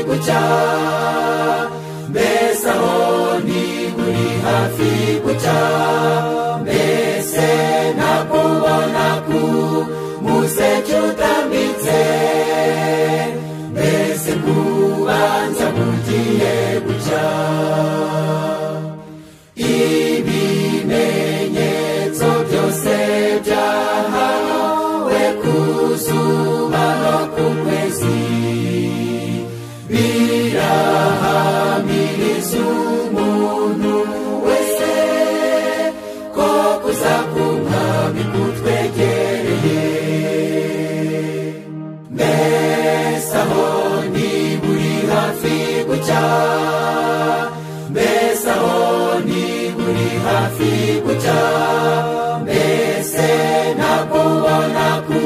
mushya mbese aho ndi uri hafi gucya mbese nakubona ku museke utambitse mbese kubanza bugiye gucya ibimenyetso byose byahawe ku zuba no ku kwezi birahamiriza umuntu wese ko kuzakunda bikutwegereye mbese aho ni buri hafi gucya mbese aho ni buri hafi gucya mbese nakubona ku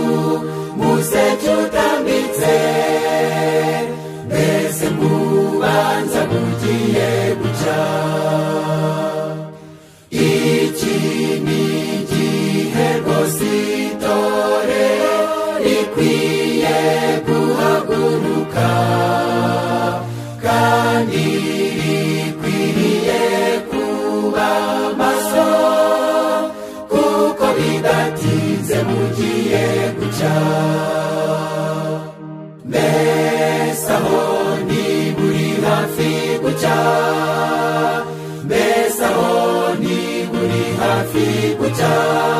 museke utambitse mbese kubanza kugiye guca iki ni igihe rwose itore rikwiye guhaguruka kandi rikwiriye kuba maso kuko bidatinze mugiye guca mbese aho ni buri hafi gucya mbese aho ni buri hafi gucya